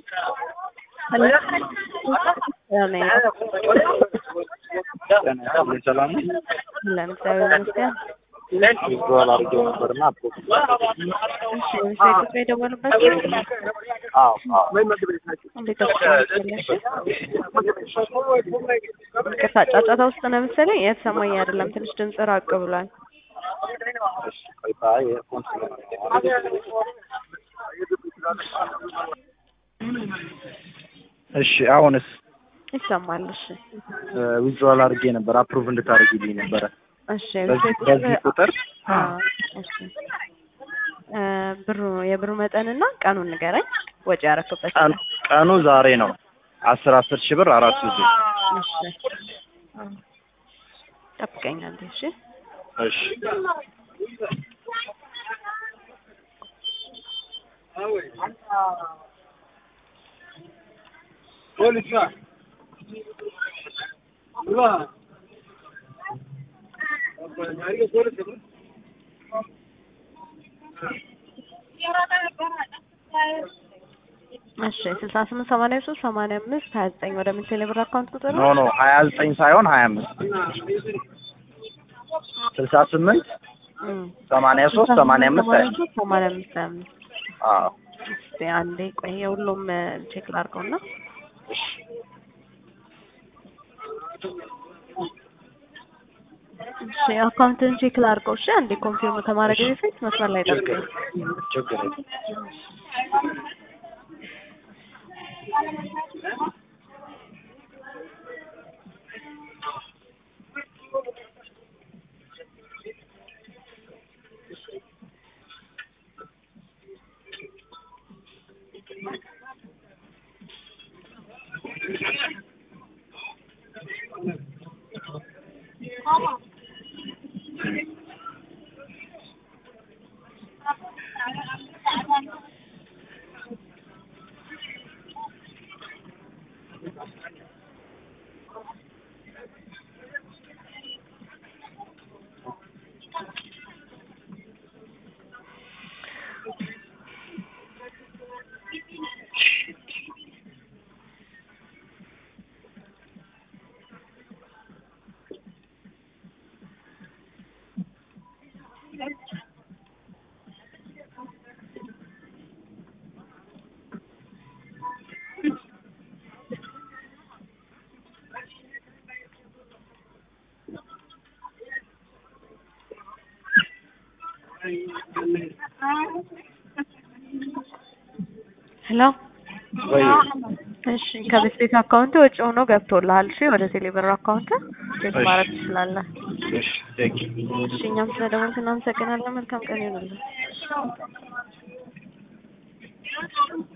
ሰላም ለን እግዚአብሔር ይመስገን። ዊዝድሮዋል አድርጌው ነበርና አፕሮቭ እሺ ሴቶች የደወሉበት አዎ አዎ እንዴት ተስፋለሽ? ይቅርታ ጫጫታ ውስጥ ነው መሰለኝ የተሰማኝ አይደለም። ትንሽ ድምጽ ራቅ ብሏል። እሺ ቆይታ የኤርፎን ስለሆነ እሺ አሁንስ ይሰማል። እሺ ዊዝድሮዋል አድርጌ ነበር አፕሩቭ እንድታደርጊልኝ ነበረ እሺ በዚህ በዚህ ቁጥር አዎ፣ እሺ እ ብሩ የብሩ መጠንና ቀኑን ንገረኝ። ወጪ ያረክበት ቀን ቀኑ ዛሬ ነው አስር አስር ሺህ ብር አራት ጊዜ እሺ ጠብቀኝ አንዴ። እሺ እሺ እሺ ስልሳ ስምንት ሰማንያ ሶስት ሰማንያ አምስት ሀያ ዘጠኝ ወደ ምን ቴሌብር አካውንት ቁጥር ኖ ኖ ሀያ ዘጠኝ ሳይሆን ሀያ አምስት ስልሳ ስምንት እም ሰማንያ ሶስት ሰማንያ አምስት ሀያ ሶስት ሰማንያ አምስት ሀያ አምስት አዎ እስኪ አንዴ ቆይ የሁሉም ቼክ ላድርገውና እሺ አካውንትን ቼክ ላድርገው። እሺ አንዴ ኮንፊርም ከማድረግ በፊት መስመር ላይ ጠብቀኝ። ችግር የለም ሄሎ ወይ እሺ ከቤት ቤት አካውንት ወጪ ሆኖ ገብቶልሃል። እሺ ወደ ቴሌብር አካውንት ቼክ ማድረግ ትችላለህ። እሺ ቴንክ ዩ እሺ እኛም ስለደወልክ እናመሰግናለን። መልካም ቀን ይሁንልን።